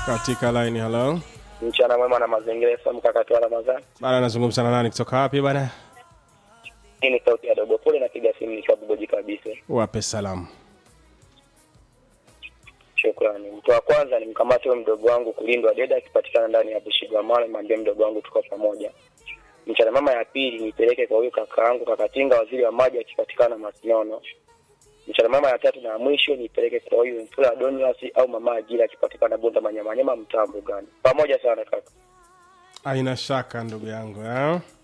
katika line halo Mchana mwema na mazingira FM mkakati wa Ramadhani. bana nazungumza na nani kutoka wapi bana Hii ni sauti ya Dogo Pole napiga simu nikiwa Bugoji kabisa. wape salamu Shukrani. Mtu wa kwanza ni mkamate huyo mdogo wangu kulindwa deda akipatikana ndani ya Bushigwamala, mwambie mdogo wangu tuko pamoja. Mchana mama ya pili nipeleke kwa huyu kaka yangu Kakatinga, waziri wa maji akipatikana Masinono. Mchana mama ya tatu na ya mwisho nipeleke kwa huyu Mfula Donius au mama Ajira akipatikana Bunda Manyamanyama, mtaa Mbugani. Pamoja sana kaka. aina shaka ndugu yangu eh?